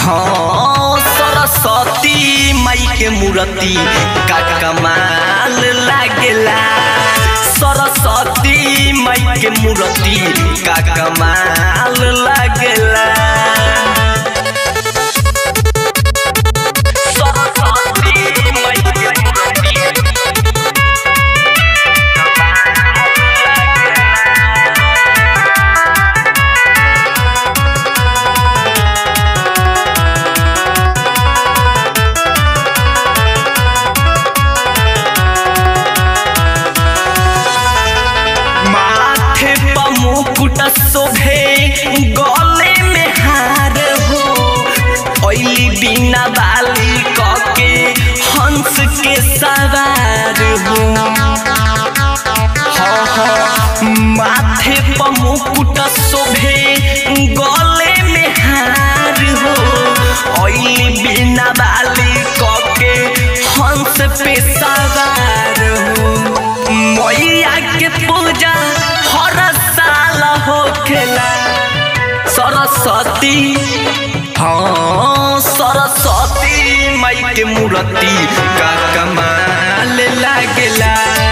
हाँ सरस्वती माई के मूर्ति का कमाल लागेला सरस्वती माई के मूर्ति का कमाल लागेला सरस्वती माई के मूर्ति माथे पर मुकुट शोभे गले में हार हो ओइली बिना बाली कके हंस के सवार हो हाँ हाँ माथे पर मुकुट शोभे गले में हार हो ओइली बिना बाली कके हंस पे सवार हो मैया के पूजा हर साल होखेला सरस्वती हाँ सरस्वती माई के मूर्ति का कमाल लागेला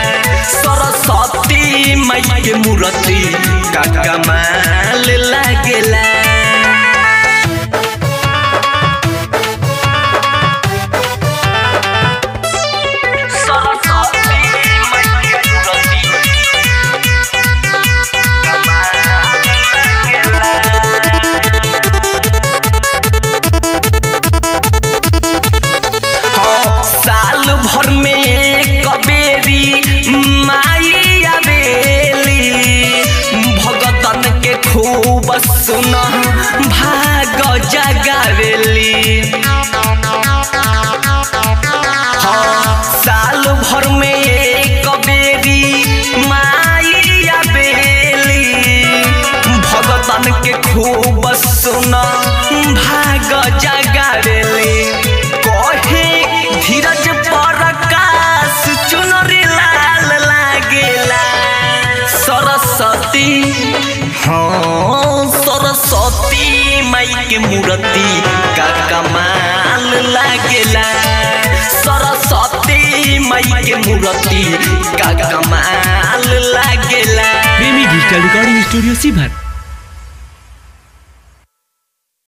सरस्वती माई के मूर्ति का कमाल लागेला सरस्वती माई के मूर्ति हाँ, साल भर में कबेरी माई आवेली भगतन के खूब सुन भाग जगावेली हाँ, साल भर में एक बेरी माई आवेली भगतन के खूब सुन भाग जगावेली कहे धीरज प्रकाश चुनरी लाल लागेला सरस्वती हाँ सरस्वती माई के मूर्ति का कमाल लागेला सरस्वती माई के मूर्ति का कमाल लागेला प्रेमी डिजिटल रिकॉर्डिंग स्टूडियो सीभर